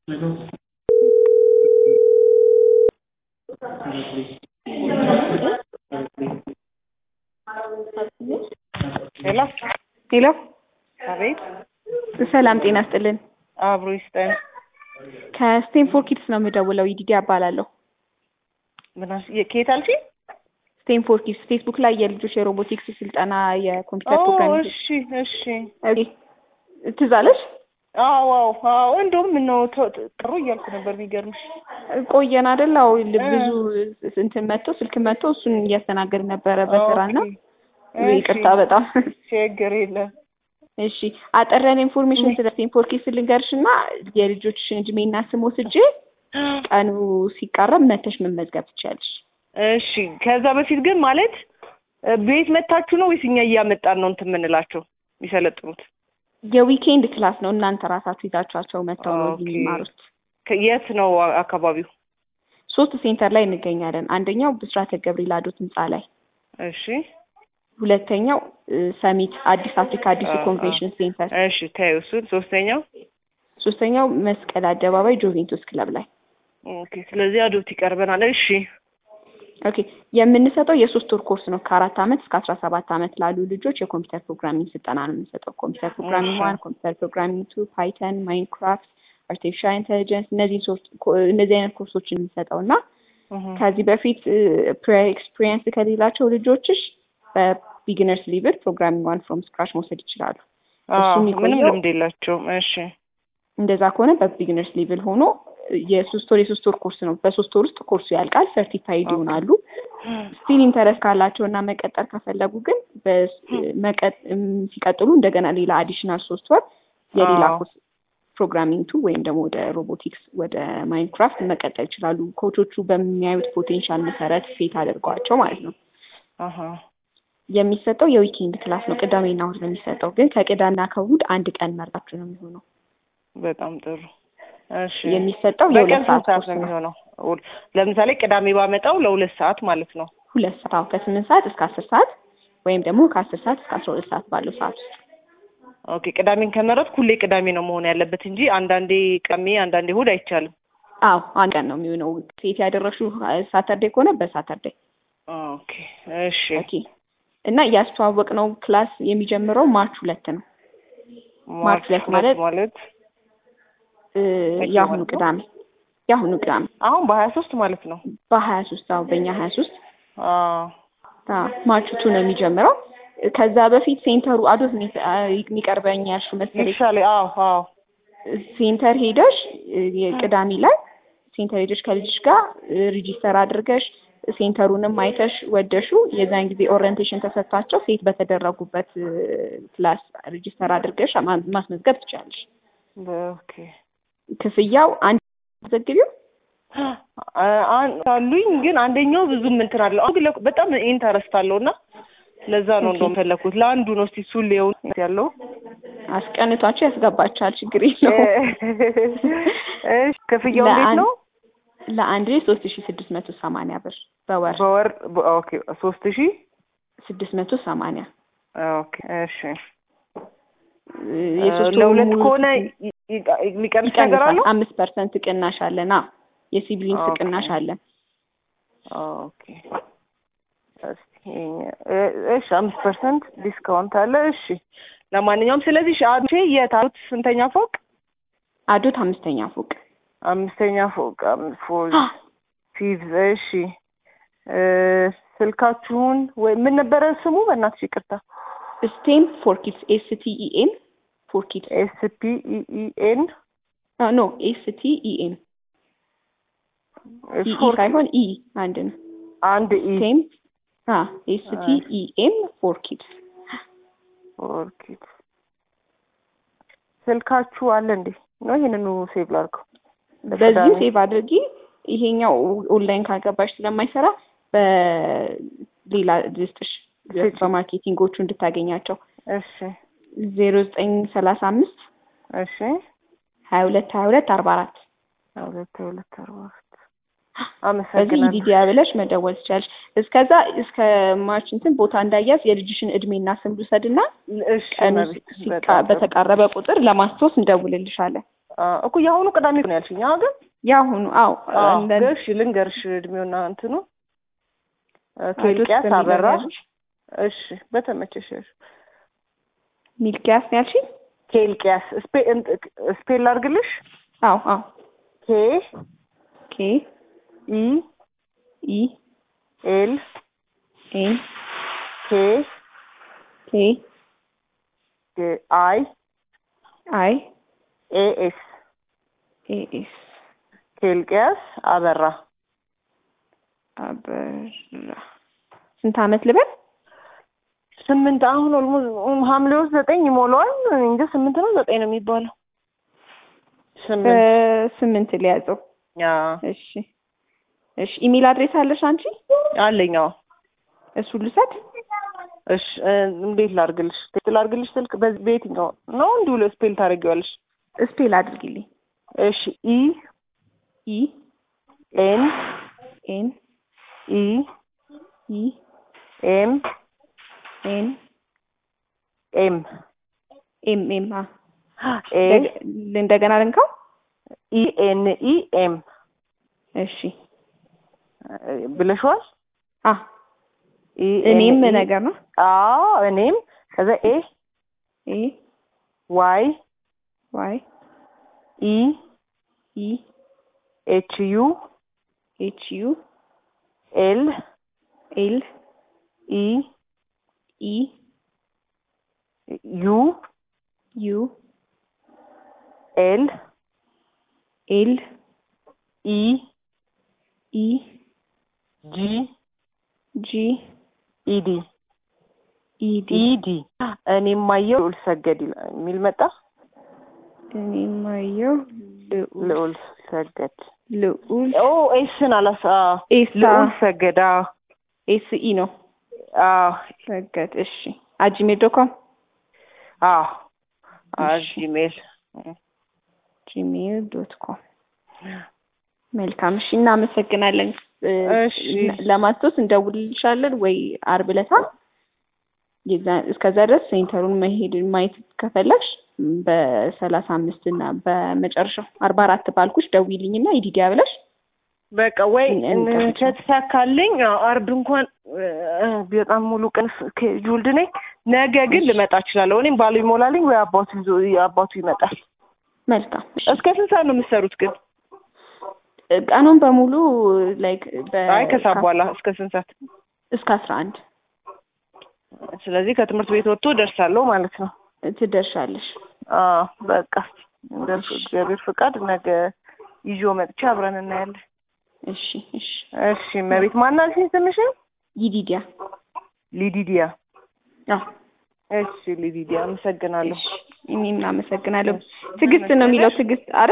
ሄሎ ሄሎ አቤት ሰላም ጤና ስጥልን። አብሮ ይስጠን። ከስቴንፎር ኪድስ ነው የምደውለው። ይዲዲ እባላለሁ። ምን አልሽ? የ- ከየት አልሽኝ? ስቴንፎር ኪድስ ፌስቡክ ላይ የልጆች የሮቦቲክስ ስልጠና የኮምፒውተር ኦ ፕሮግራም እሺ እሺ። ኦኬ። ትዝ አለሽ? አዎ አዎ አዎ። እንደውም ምነው ተ- ተ- ጥሩ እያልኩ ነበር። የሚገርምሽ ቆየን አይደል? አዎ ብዙ እንትን መጥቶ ስልክ መጥቶ እሱን እያስተናገድ ነበረ በስራና ኦኬ። እሺ፣ ይቅርታ በጣም ችግር የለም። እሺ አጠረን ኢንፎርሜሽን ስለ ስቴንፎር ኪድስ ልንገርሽ እና የልጆችሽን እድሜና ስም ወስጄ ቀኑ ሲቃረብ መተሽ መመዝገብ ትችያለሽ። እሺ ከዛ በፊት ግን ማለት እ፣ ቤት መታችሁ ነው ወይስ እኛ እያመጣን ነው እንትን የምንላቸው የሚሰለጥኑት? የዊኬንድ ክላስ ነው። እናንተ ራሳችሁ ይዛችኋቸው መጥተው ነው እዚህ ኦኬ። የሚማሩት። ከ- የት ነው አ- አካባቢው? ሶስት ሴንተር ላይ እንገኛለን። አንደኛው ብስራተ ገብርኤል አዶት ህንፃ ላይ፣ እሺ ሁለተኛው እ፣ ሰሚት አዲስ አፍሪካ አዲሱ አ- ኮንቬንሽን ሴንተር፣ እሺ ታዩ እሱን። ሶስተኛው ሶስተኛው መስቀል አደባባይ ጆቬንቱስ ክለብ ላይ። ኦኬ። ስለዚህ አዶት ይቀርበናል። እሺ ኦኬ የምንሰጠው የሶስት ወር ኮርስ ነው። ከአራት ዓመት እስከ አስራ ሰባት ዓመት ላሉ ልጆች የኮምፒውተር ፕሮግራሚንግ ስልጠና ነው የምንሰጠው። ኮምፒውተር ፕሮግራሚንግ እሺ። ዋን፣ ኮምፒውተር ፕሮግራሚንግ ቱ፣ ፓይተን፣ ማይንክራፍት፣ አርቲፊሻል ኢንቴሊጀንስ እነዚህ ሶስት ኮ- እነዚህ አይነት ኮርሶችን የምንሰጠው እና እህ፣ ከዚህ በፊት ፕሪየር ኤክስፒሪየንስ ከሌላቸው ልጆችሽ በቢግነርስ ሊቭል ፕሮግራሚንግ ዋን ፍሮም ስክራች መውሰድ ይችላሉ። እሱ አዎ የሚቆየው- ምንም ልምድ የላቸውም። እሺ እንደዛ ከሆነ በቢግነርስ ሊቭል ሆኖ የሶስት ወር የሶስት ወር ኮርስ ነው። በሶስት ወር ውስጥ ኮርሱ ያልቃል። ሰርቲፋይድ ኦኬ። ይሆናሉ። ስቲል ኢንተረስት ካላቸው እና መቀጠል ከፈለጉ ግን በስ- መቀጥ እም፣ ሲቀጥሉ እንደገና ሌላ አዲሽናል ሶስት ወር የሌላ አዎ። ኮርስ ፕሮግራሚንግ ቱ ወይም ደግሞ ወደ ሮቦቲክስ ወደ ማይንክራፍት መቀጠል ይችላሉ። ኮቾቹ በሚያዩት ፖቴንሻል መሰረት ሴት አድርገዋቸው ማለት ነው። አሀ የሚሰጠው የዊኬንድ ክላስ ነው። ቅዳሜና እሑድ ነው የሚሰጠው። ግን ከቅዳሜና ከእሑድ አንድ ቀን መርጣችሁ ነው የሚሆነው። በጣም ጥሩ። እሺ የሚሰጠው በቀን የሁለት ስንት ሰዓት ሰዓት ኮርስ ነው ነው። የሚሆነው? ውል- ለምሳሌ ቅዳሜ ባመጣው ለሁለት ሰዓት ማለት ነው። ሁለት ሰዓት አዎ፣ ከስምንት ሰዓት እስከ አስር ሰዓት ወይም ደግሞ ከአስር ሰዓት እስከ አስራ ሁለት ሰዓት ባለው ሰዓት ውስጥ ኦኬ ቅዳሜን ከመረጥኩ ሁሌ ቅዳሜ ነው መሆን ያለበት እንጂ አንዳንዴ ቅዳሜ አንዳንዴ እሑድ አይቻልም። አዎ አንድ ቀን ነው የሚሆነው። ሴት ያደረግሽው ሳተርዴ ከሆነ በሳተርዴ ኦኬ እሺ ኦኬ። እና ያስተዋወቅ ነው ክላስ የሚጀምረው ማርች ሁለት ነው። ማርች ሁለት ማለት ማለት እ፣ መቼ የአሁኑ ማለት ነው? ቅዳሜ የአሁኑ ቅዳሜ አሁን በሀያ ሶስት ማለት ነው። በሀያ ሶስት አዎ በእኛ ሀያ ሶስት አዎ ማርች ቱ ነው የሚጀምረው። ከዛ በፊት ሴንተሩ አዶት ነው የተ- አ- የሚቀርበኝ ያልሽው መሰለኝ ይሻል። አዎ አዎ ሴንተር ሄደሽ እ፣ የቅዳሜ ላይ ሴንተር ሄደሽ ከልጅሽ ጋር ሪጂስተር አድርገሽ ሴንተሩንም አይተሽ ወደሹ የዛን ጊዜ ኦሪየንቴሽን ተሰጥቷቸው ሴት በተደረጉበት እ፣ ክላስ ሪጂስተር አድርገሽ ማ- ማስመዝገብ ትችላለሽ። ኦኬ ክፍያው አንድ ዘግቢው አ- አን- አሉኝ ግን አንደኛው ብዙም እንትን አለው። አሁን ግን ለኩ- በጣም ኢንተረስት አለው እና ለዛ ነው ኦኬ። እንደውም ፈለኩት። ለአንዱ ነው እስቲ እሱን ሊየው ያለው አስቀንቷቸው ያስገባቸዋል። ችግር የለውም። እሺ ክፍያው እንዴት ለአንድ- ነው? ለአንድ ላይ ሶስት ሺ ስድስት መቶ ሰማንያ ብር በወር በወር በ- ኦኬ ሶስት ሺህ ስድስት መቶ ሰማንያ ኦኬ እሺ እ፣ የሶስት ወሩ ለሁለት ሙሉ ከሆነ ይ- ይ- የሚቀንስ ነገር ይቀንሳል። አለው? አምስት ፐርሰንት ቅናሽ አለን። አዎ የሲብሊንግስ ኦኬ። ቅናሽ አለን። ኦኬ እስኪ እ- እሺ አምስት ፐርሰንት ዲስካውንት አለ። እሺ ለማንኛውም ስለዚህ ሺ አንቺ የት አሉት? ስንተኛ ፎቅ? አዶት አምስተኛ ፎቅ አምስተኛ ፎቅ አምስት ፎር ፊቭዝ እሺ እ፣ ስልካችሁን ወይ ምን ነበረ ስሙ? በእናትሽ ይቅርታ። ስቴም ፎር ኪድስ ኤስ ቲ ኢ ኤን ፎር ኪድስ ኤስ ፒ ኢ ኢ ኤን ኖ ኤስ ቲ ኢ ኤን ኢ ኢ ሳይሆን ኢ አንድ ነው። አንድ ኢ ስቴም ኤስ ቲ ኢ ኤን ፎር ኪድስ ፎር ኪድስ ስልካችሁ አለ እንዴ? ነው ይሄንኑ ሴቭ ላድርገው። በዚህም ሴቭ አድርጊ። ይሄኛው ኦንላይን ካገባሽ ስለማይሰራ በሌላ ልስጥሽ ስጪ። በማርኬቲንጎቹ እንድታገኛቸው እሺ ዜሮ ዘጠኝ ሰላሳ አምስት እሺ ሀያ ሁለት ሀያ ሁለት አርባ አራት ሁለት ሁለት አርባ አራት በዚህ አመሰግናለሁ። ኢዲዲያ ብለሽ መደወል ትችላለሽ። እስከዛ እስከ ማርች እንትን ቦታ እንዳያዝ የልጅሽን እድሜና ስም ልውሰድና እሺ ቀኑ መቤት ሲቃ- በጣም ጥሩ። በተቃረበ ቁጥር ለማስታወስ እንደውልልሻለን። አ፣ እኮ የአሁኑ ቅዳሜ ነው ያልሽኝ አዎ ግን ያሁኑ አዎ አዎ እንደ- እሺ ልንገርሽ እድሜውና እንትኑ እ፣ አቶ ኬልቅያስ እስከሚለው አበራ ያልሽ? እሺ በተመቸሽ ያልሽ ሚልኪያስ ነው ያልሽኝ? ኬልቅያስ ስፔ እንት- ስፔል ላድርግልሽ አዎ አዎ ኬ ኬ ኢ ኢ ኤል ኤን ኬ ኬ ኬ አይ አይ ኤ ኤስ ኤ ኤስ ኬልቅያስ አበራ አበራ ስንት አመት ልበል? ስምንት አሁን ኦልሞስት ሐምሌ ውስጥ ዘጠኝ ይሞላዋል እንጂ ስምንት ነው ዘጠኝ ነው የሚባለው ስምንት በስምንት ሊያዘው። ያ እሺ እሺ። ኢሜል አድሬስ አለሽ አንቺ? አለኝ አዎ እሱ ልሰጥ? እሺ እ፣ እንዴት ላድርግልሽ ቴክስት ላድርግልሽ ስልክ በዚህ በየትኛው ነው እንዲሁ ለስፔል ታደርጊዋለሽ ስፔል አድርጊልኝ። እሺ ኢ ኢ ኤን ኤን ኢ ኢ ኤም ኤን ኤም ኤም ኤም አ ኤ ደግ- እንደገና ልንካው። ኢ ኤን ኢ ኤም እሺ ብለሽዋል አ ኢ እኔም ኤን ኢ ነገር ነው። አዎ እኔም ከዛ ኤ ኤ ዋይ ዋይ ኢ ኢ ኤች ዩ ኤች ዩ ኤል ኤል ኢ ኢ ዩ ዩ ኤል ኤል ኢ ኢ ጂ ጂ ኢዲ ኢዲ ኢዲ እኔም ማየው ልዑል ሰገድ ይላል የሚል መጣ። እኔ ማየው ልዑል ልዑል ሰገድ ልዑል ኦ ኤስን አላሳ ኤሳ ልዑል ሰገድ አዎ ኤስ ኢ ነው አዎ ሰገድ። እሺ አጂሜል ዶት ኮም አዎ አዎ እሺ። ጂሜል ጂሜል ዶት ኮም መልካም። እሺ እናመሰግናለን። እ፣ እሺ። ለማስታወስ እንደውልልሻለን ወይ አርብ ዕለታ የዛ- እስከዛ ድረስ ሴንተሩን መሄድ ማየት ከፈለግሽ በሰላሳ አምስት እና በመጨረሻው አርባ አራት ባልኩሽ ደውይልኝና ኢዲዲያ ብለሽ በቃ ወይ እን- እንጠብቅ። ከተሳካልኝ አዎ፣ አርብ እንኳን እ፣ በጣም ሙሉ ቀን ጁልድ ነኝ። ነገ ግን ልመጣ እችላለሁ። እኔም ባሉ ይሞላልኝ ወይ አባቱ ይዞ አባቱ ይመጣል። መልካም። እሺ። እስከ ስንት ሰዓት ነው የምትሰሩት ግን? ቀኑን በሙሉ ላይክ አይ ከሰዓት በኋላ እስከ ስንት ሰዓት? እስከ አስራ አንድ ስለዚህ ከትምህርት ቤት ወጥቶ ደርሳለሁ ማለት ነው። ትደርሻለሽ። አዎ በቃ እንደ እግዚአብሔር ፍቃድ ነገ ይዞ መጥቼ አብረን እናያለን። እሺ እሺ። እሺ መቤት ማናልሽኝ ስምሽን? ይዲዲያ ሊዲዲያ። አዎ እሺ ሊዲዲያ አመሰግናለሁ። እሺ። እኔም አመሰግናለሁ። ትዕግስት ነው የሚለው ትዕግስት አረ